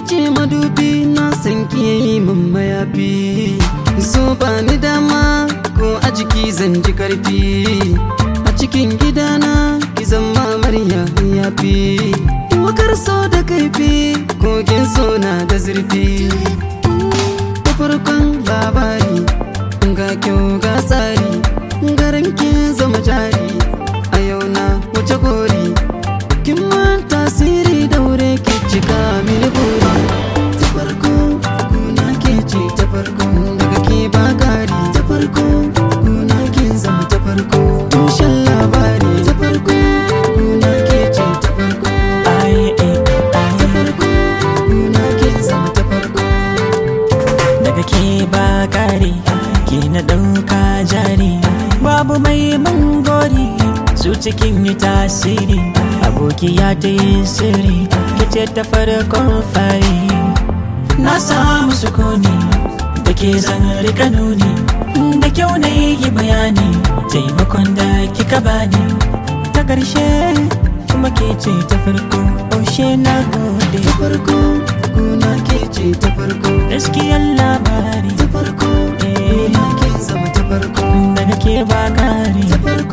ce madubi na san ki yayi min mayafi so ba ni dama ko a jiki zan ji karfi a cikin gidana ki zama amarya yafi wakar so da kaifi kogin so na da zurfi da farkon labari ga kyau ga tsari garin kin zama jari a yau na wuce gori kin man tasiri daure ki cika mini buri ta farko guna ke ce ta farko daga ke ba gari ta farko guna kin zama ta farko tushen labari ta farko guna ke ce ta farko Ai, eh, ta ai. farko guna kin zama ta farko daga ke ba kare ke na ɗauka jari babu mai mangori su cikin yi tasiri aboki ya ta yi sirri kice ta farkon fari na samu sukuni da ke zan rika nuni da kyau na yi bayani taimakon da kika bani ta ƙarshe kuma ke ce ta farko oshe na gode ta farko guna ke ce ta farko gaskiyar labari ta farko guna kin zama ta farko daga ke ba kare ta farko